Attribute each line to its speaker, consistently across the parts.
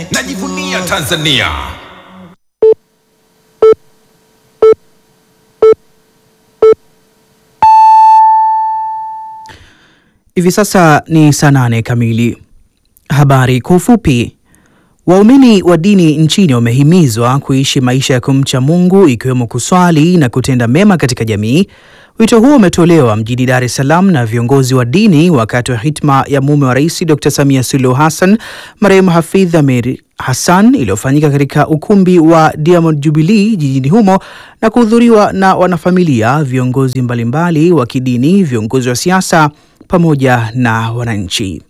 Speaker 1: najivunia Tanzania.
Speaker 2: Hivi sasa ni saa nane kamili. Habari kwa ufupi. Waumini wa dini nchini wamehimizwa kuishi maisha ya kumcha Mungu ikiwemo kuswali na kutenda mema katika jamii. Wito huo umetolewa mjini Dar es Salaam na viongozi wa dini wakati wa hitma ya mume wa Rais Dr. Samia Suluhu Hassan, marehemu Hafidh Amir Hassan iliyofanyika katika ukumbi wa Diamond Jubilee jijini humo na kuhudhuriwa na wanafamilia, viongozi mbalimbali wa kidini, viongozi wa siasa pamoja na wananchi.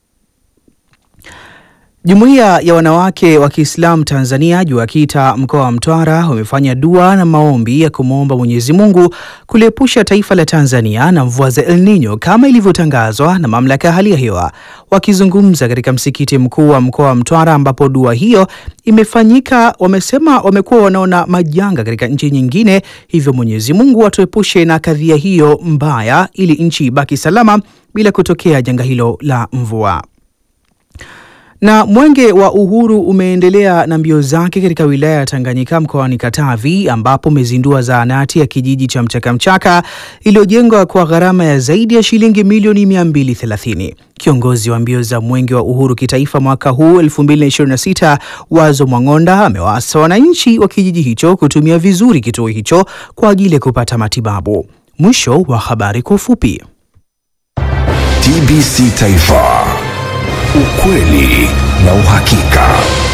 Speaker 2: Jumuiya ya wanawake wa Kiislamu Tanzania JUAKITA mkoa wa Mtwara wamefanya dua na maombi ya kumwomba Mwenyezi Mungu kuliepusha taifa la Tanzania na mvua za El Nino kama ilivyotangazwa na mamlaka ya hali ya hewa. Wakizungumza katika msikiti mkuu wa mkoa wa Mtwara ambapo dua hiyo imefanyika, wamesema wamekuwa wanaona majanga katika nchi nyingine, hivyo Mwenyezi Mungu atuepushe na kadhia hiyo mbaya ili nchi ibaki salama bila kutokea janga hilo la mvua. Na mwenge wa uhuru umeendelea na mbio zake katika wilaya ya Tanganyika mkoani Katavi ambapo umezindua zahanati ya kijiji cha Mchakamchaka iliyojengwa kwa gharama ya zaidi ya shilingi milioni 230. Kiongozi wa mbio za mwenge wa uhuru kitaifa mwaka huu 2026 Wazo Mwang'onda amewaasa wananchi wa kijiji hicho kutumia vizuri kituo hicho kwa ajili ya kupata matibabu. Mwisho wa habari kwa ufupi.
Speaker 1: TBC Taifa, ukweli na uhakika.